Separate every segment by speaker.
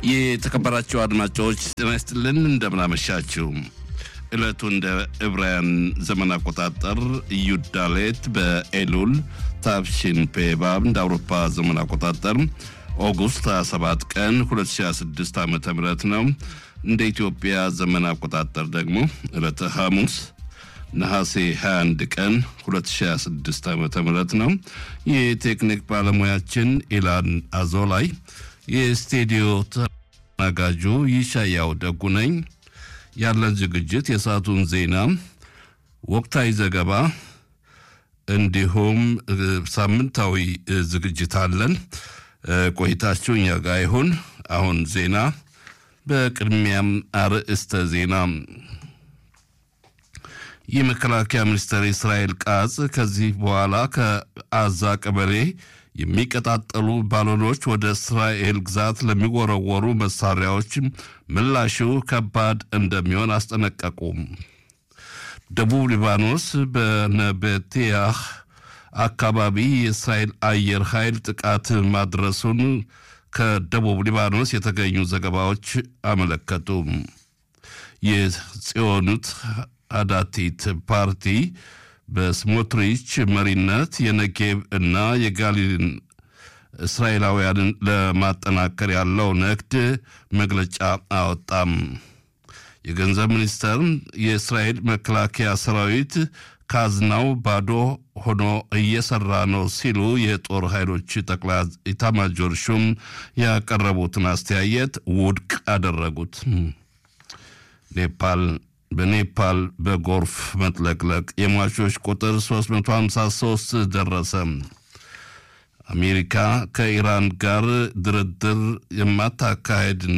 Speaker 1: የተከበራችሁ አድማጮች ጤና ይስጥልን፣ እንደምናመሻችው ዕለቱ እንደ ዕብራውያን ዘመን አቆጣጠር ዩዳሌት በኤሉል ታብሺን ፔባብ እንደ አውሮፓ ዘመን አቆጣጠር ኦጉስት 27 ቀን 2026 ዓ ም ነው። እንደ ኢትዮጵያ ዘመን አቆጣጠር ደግሞ ዕለተ ሐሙስ ነሐሴ 21 ቀን 2026 ዓ ም ነው። የቴክኒክ ባለሙያችን ኢላን አዞላይ፣ የስቱዲዮ ተናጋጁ ይሻያው ደጉ ነኝ። ያለን ዝግጅት የሰዓቱን ዜና፣ ወቅታዊ ዘገባ እንዲሁም ሳምንታዊ ዝግጅት አለን። ቆይታችሁ እኛ ጋር ይሁን። አሁን ዜና፣ በቅድሚያም አርዕስተ ዜና የመከላከያ ሚኒስትር እስራኤል ቃጽ ከዚህ በኋላ ከአዛ ቀበሌ የሚቀጣጠሉ ባሎኖች ወደ እስራኤል ግዛት ለሚወረወሩ መሳሪያዎች ምላሹ ከባድ እንደሚሆን አስጠነቀቁ። ደቡብ ሊባኖስ በነበቴያህ አካባቢ የእስራኤል አየር ኃይል ጥቃት ማድረሱን ከደቡብ ሊባኖስ የተገኙ ዘገባዎች አመለከቱ። የጽዮኑት አዳቲት ፓርቲ በስሞትሪች መሪነት የነጌብ እና የጋሊልን እስራኤላውያንን ለማጠናከር ያለው ንግድ መግለጫ አወጣም። የገንዘብ ሚኒስተር የእስራኤል መከላከያ ሰራዊት ካዝናው ባዶ ሆኖ እየሰራ ነው ሲሉ የጦር ኃይሎች ጠቅላይ ኢታማጆር ሹም ያቀረቡትን አስተያየት ውድቅ አደረጉት። ኔፓል በኔፓል በጎርፍ መጥለቅለቅ የሟቾች ቁጥር 353 ደረሰ። አሜሪካ ከኢራን ጋር ድርድር የማታካሄድና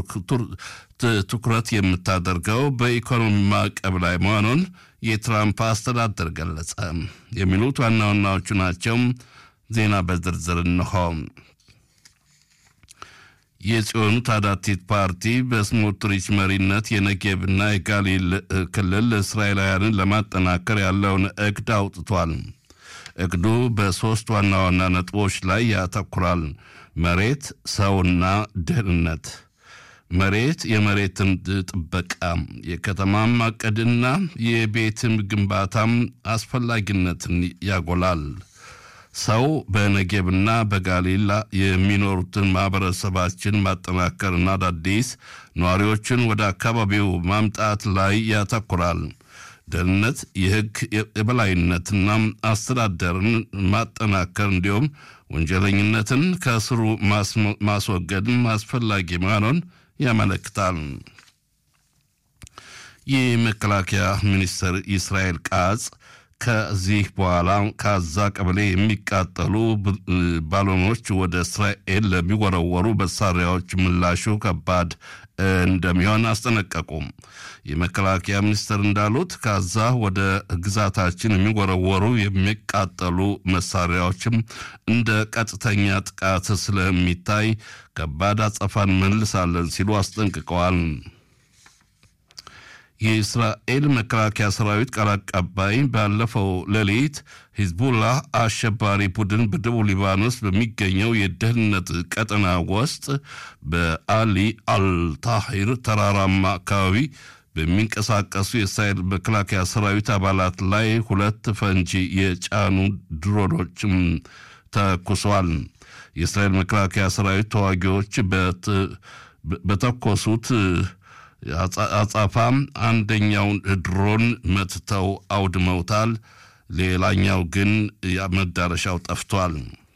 Speaker 1: ትኩረት የምታደርገው በኢኮኖሚ ማዕቀብ ላይ መሆኑን የትራምፕ አስተዳደር ገለጸ። የሚሉት ዋና ዋናዎቹ ናቸው። ዜና በዝርዝር እንሆ። የጽዮኑ ታዳቲት ፓርቲ በስሞትሪች መሪነት የነጌብና የጋሊል ክልል እስራኤላውያንን ለማጠናከር ያለውን እቅድ አውጥቷል። እቅዱ በሦስት ዋና ዋና ነጥቦች ላይ ያተኩራል። መሬት፣ ሰውና ደህንነት። መሬት የመሬትን ጥበቃ፣ የከተማ ማቀድና የቤትም ግንባታም አስፈላጊነትን ያጎላል። ሰው በነጌብና በጋሊላ የሚኖሩትን ማህበረሰባችን ማጠናከርና አዳዲስ ነዋሪዎችን ወደ አካባቢው ማምጣት ላይ ያተኩራል። ደህንነት የሕግ የበላይነትና አስተዳደርን ማጠናከር እንዲሁም ወንጀለኝነትን ከስሩ ማስወገድም አስፈላጊ መሆኑን ያመለክታል። የመከላከያ ሚኒስትር እስራኤል ቃጽ ከዚህ በኋላ ከአዛ ቀበሌ የሚቃጠሉ ባሎኖች ወደ እስራኤል ለሚወረወሩ መሳሪያዎች ምላሹ ከባድ እንደሚሆን አስጠነቀቁም። የመከላከያ ሚኒስትር እንዳሉት ከአዛ ወደ ግዛታችን የሚወረወሩ የሚቃጠሉ መሳሪያዎችም እንደ ቀጥተኛ ጥቃት ስለሚታይ ከባድ አጸፋን መልሳለን ሲሉ አስጠንቅቀዋል። የእስራኤል መከላከያ ሰራዊት ቃል አቀባይ ባለፈው ሌሊት ሂዝቡላህ አሸባሪ ቡድን በደቡብ ሊባኖስ በሚገኘው የደህንነት ቀጠና ውስጥ በአሊ አልታሂር ተራራማ አካባቢ በሚንቀሳቀሱ የእስራኤል መከላከያ ሰራዊት አባላት ላይ ሁለት ፈንጂ የጫኑ ድሮኖችም ተኩሷል። የእስራኤል መከላከያ ሰራዊት ተዋጊዎች በተኮሱት አጻፋ አንደኛውን ድሮን መትተው አውድመውታል። ሌላኛው ግን መዳረሻው ጠፍቷል።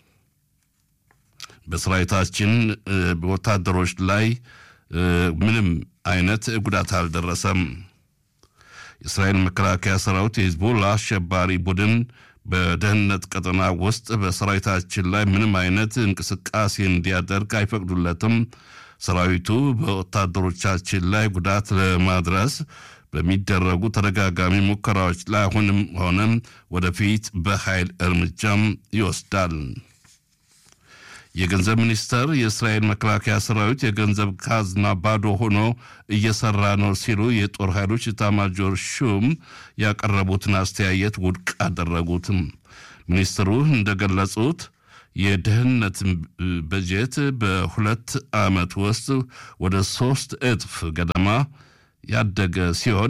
Speaker 1: በሰራዊታችን ወታደሮች ላይ ምንም አይነት ጉዳት አልደረሰም። የእስራኤል መከላከያ ሰራዊት የሂዝቦላ አሸባሪ ቡድን በደህንነት ቀጠና ውስጥ በሰራዊታችን ላይ ምንም አይነት እንቅስቃሴ እንዲያደርግ አይፈቅዱለትም። ሰራዊቱ በወታደሮቻችን ላይ ጉዳት ለማድረስ በሚደረጉ ተደጋጋሚ ሙከራዎች ላይ አሁንም ሆነም ወደፊት በኃይል እርምጃም ይወስዳል። የገንዘብ ሚኒስተር የእስራኤል መከላከያ ሰራዊት የገንዘብ ካዝና ባዶ ሆኖ እየሰራ ነው ሲሉ የጦር ኃይሎች ኤታማዦር ሹም ያቀረቡትን አስተያየት ውድቅ አደረጉትም። ሚኒስትሩ እንደገለጹት የደህንነት በጀት በሁለት ዓመት ውስጥ ወደ ሶስት እጥፍ ገደማ ያደገ ሲሆን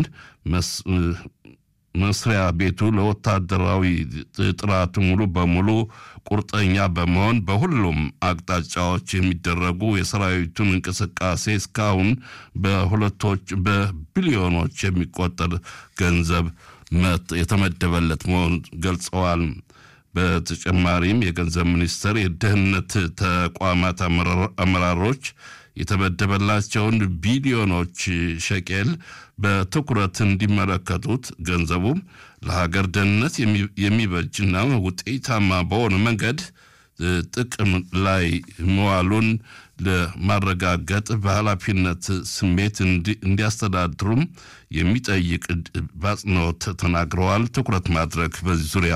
Speaker 1: መስሪያ ቤቱ ለወታደራዊ ጥራት ሙሉ በሙሉ ቁርጠኛ በመሆን በሁሉም አቅጣጫዎች የሚደረጉ የሰራዊቱን እንቅስቃሴ እስካሁን በሁለቶች በቢሊዮኖች የሚቆጠር ገንዘብ የተመደበለት መሆኑን ገልጸዋል። በተጨማሪም የገንዘብ ሚኒስቴር የደህንነት ተቋማት አመራሮች የተመደበላቸውን ቢሊዮኖች ሸቄል በትኩረት እንዲመለከቱት ገንዘቡም ለሀገር ደህንነት የሚበጅና ውጤታማ በሆነ መንገድ ጥቅም ላይ መዋሉን ለማረጋገጥ በኃላፊነት ስሜት እንዲያስተዳድሩም የሚጠይቅ በአጽንኦት ተናግረዋል። ትኩረት ማድረግ በዚህ ዙሪያ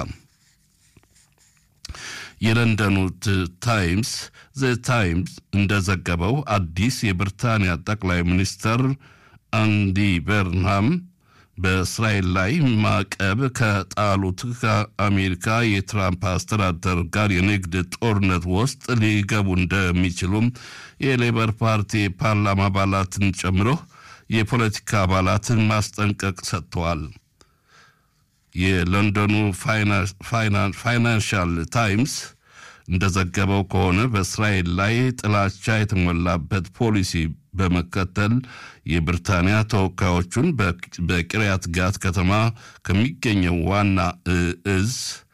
Speaker 1: የለንደኑ ታይምስ ዘ ታይምስ እንደዘገበው አዲስ የብሪታንያ ጠቅላይ ሚኒስትር አንዲ በርንሃም በእስራኤል ላይ ማዕቀብ ከጣሉት ከአሜሪካ የትራምፕ አስተዳደር ጋር የንግድ ጦርነት ውስጥ ሊገቡ እንደሚችሉም የሌበር ፓርቲ ፓርላማ አባላትን ጨምሮ የፖለቲካ አባላትን ማስጠንቀቅ ሰጥተዋል። የለንደኑ ፋይናንሻል ታይምስ እንደዘገበው ከሆነ በእስራኤል ላይ ጥላቻ የተሞላበት ፖሊሲ በመከተል የብሪታንያ ተወካዮቹን በቂርያት ጋት ከተማ ከሚገኘው ዋና እዝ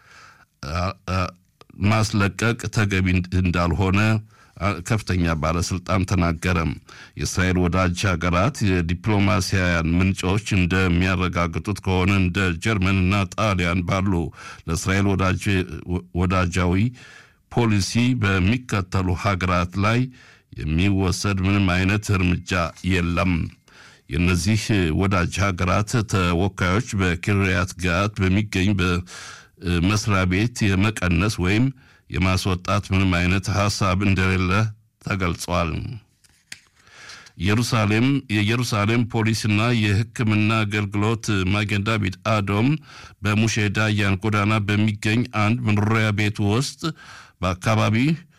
Speaker 1: ማስለቀቅ ተገቢ እንዳልሆነ ከፍተኛ ባለስልጣን ተናገረ። የእስራኤል ወዳጅ ሀገራት የዲፕሎማሲያውያን ምንጮች እንደሚያረጋግጡት ከሆነ እንደ ጀርመንና ጣሊያን ባሉ ለእስራኤል ወዳጃዊ ፖሊሲ በሚከተሉ ሀገራት ላይ የሚወሰድ ምንም አይነት እርምጃ የለም። የእነዚህ ወዳጅ ሀገራት ተወካዮች በኪርያት ጋት በሚገኝ በመስሪያ ቤት የመቀነስ ወይም የማስወጣት ምንም አይነት ሀሳብ እንደሌለ ተገልጿል። ኢየሩሳሌም የኢየሩሳሌም ፖሊስና የሕክምና አገልግሎት ማጌን ዳቪድ አዶም በሙሼ ዳያን ጎዳና በሚገኝ አንድ መኖሪያ ቤት ውስጥ በአካባቢ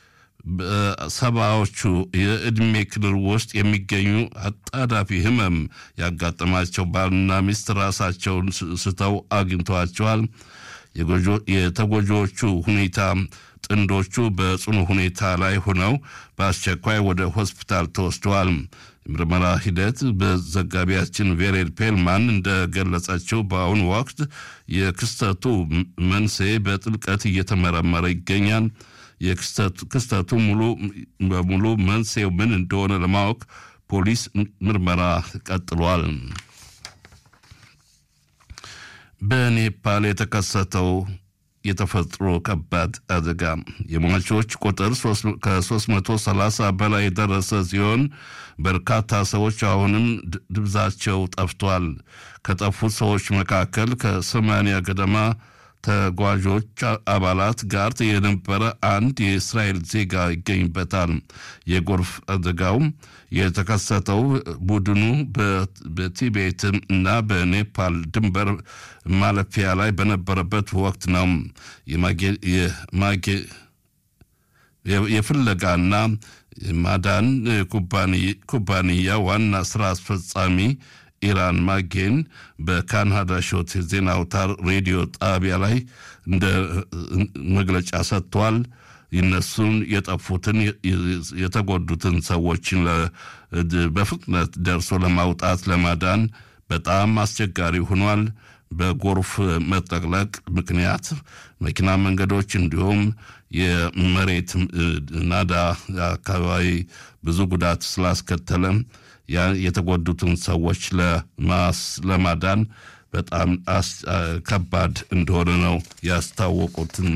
Speaker 1: ሰባዎቹ የዕድሜ ክልል ውስጥ የሚገኙ አጣዳፊ ህመም ያጋጠማቸው ባልና ሚስት ራሳቸውን ስተው አግኝተዋቸዋል። የተጎጂዎቹ ሁኔታ ጥንዶቹ በጽኑ ሁኔታ ላይ ሆነው በአስቸኳይ ወደ ሆስፒታል ተወስደዋል። የምርመራ ሂደት በዘጋቢያችን ቬሬል ፔልማን እንደገለጸችው በአሁኑ ወቅት የክስተቱ መንስኤ በጥልቀት እየተመረመረ ይገኛል። የክስተቱ ሙሉ በሙሉ መንስኤው ምን እንደሆነ ለማወቅ ፖሊስ ምርመራ ቀጥሏል። በኔፓል የተከሰተው የተፈጥሮ ከባድ አደጋ የሟቾች ቁጥር ከ330 በላይ የደረሰ ሲሆን በርካታ ሰዎች አሁንም ድብዛቸው ጠፍቷል። ከጠፉት ሰዎች መካከል ከሰማንያ ገደማ ተጓዦች አባላት ጋር የነበረ አንድ የእስራኤል ዜጋ ይገኝበታል። የጎርፍ አደጋው የተከሰተው ቡድኑ በቲቤት እና በኔፓል ድንበር ማለፊያ ላይ በነበረበት ወቅት ነው። የፍለጋና ማዳን ኩባንያ ዋና ስራ አስፈጻሚ ኢራን ማጌን በካናዳ ሾት ዜና አውታር ሬዲዮ ጣቢያ ላይ እንደ መግለጫ ሰጥቷል። እነሱን የጠፉትን የተጎዱትን ሰዎችን በፍጥነት ደርሶ ለማውጣት ለማዳን በጣም አስቸጋሪ ሆኗል። በጎርፍ መጠቅለቅ ምክንያት መኪና መንገዶች እንዲሁም የመሬት ናዳ አካባቢ ብዙ ጉዳት ስላስከተለ የተጎዱትን ሰዎች ለማዳን በጣም ከባድ እንደሆነ ነው ያስታወቁትን።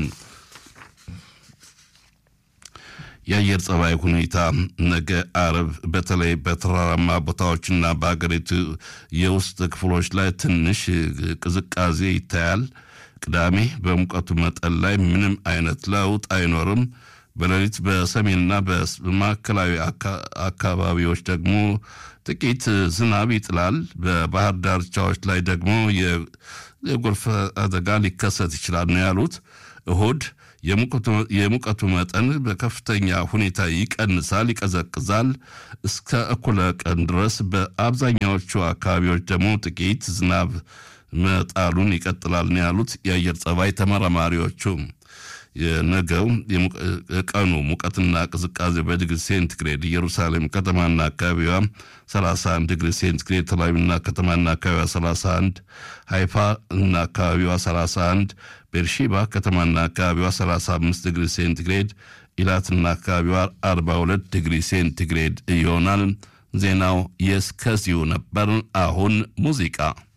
Speaker 1: የአየር ጸባይ ሁኔታ ነገ አርብ በተለይ በተራራማ ቦታዎችና በሀገሪቱ የውስጥ ክፍሎች ላይ ትንሽ ቅዝቃዜ ይታያል። ቅዳሜ በሙቀቱ መጠን ላይ ምንም አይነት ለውጥ አይኖርም። በሌሊት በሰሜንና በማዕከላዊ አካባቢዎች ደግሞ ጥቂት ዝናብ ይጥላል። በባህር ዳርቻዎች ላይ ደግሞ የጎርፍ አደጋ ሊከሰት ይችላል ነው ያሉት። እሁድ የሙቀቱ መጠን በከፍተኛ ሁኔታ ይቀንሳል፣ ይቀዘቅዛል። እስከ እኩለ ቀን ድረስ በአብዛኛዎቹ አካባቢዎች ደግሞ ጥቂት ዝናብ መጣሉን ይቀጥላል ነው ያሉት የአየር ጸባይ ተመራማሪዎቹ። የነገው ቀኑ ሙቀትና ቅዝቃዜ በዲግሪ ሴንቲግሬድ ኢየሩሳሌም ከተማና አካባቢዋ 31 ዲግሪ ሴንቲግሬድ፣ ተላዊና ከተማና አካባቢዋ 31፣ ሃይፋ እና አካባቢዋ 31፣ ቤርሺባ ከተማና አካባቢዋ 35 ዲግሪ ሴንቲግሬድ፣ ኢላትና አካባቢዋ 42 ዲግሪ ሴንቲግሬድ ይሆናል። ዜናው የእስከዚሁ ነበር። አሁን ሙዚቃ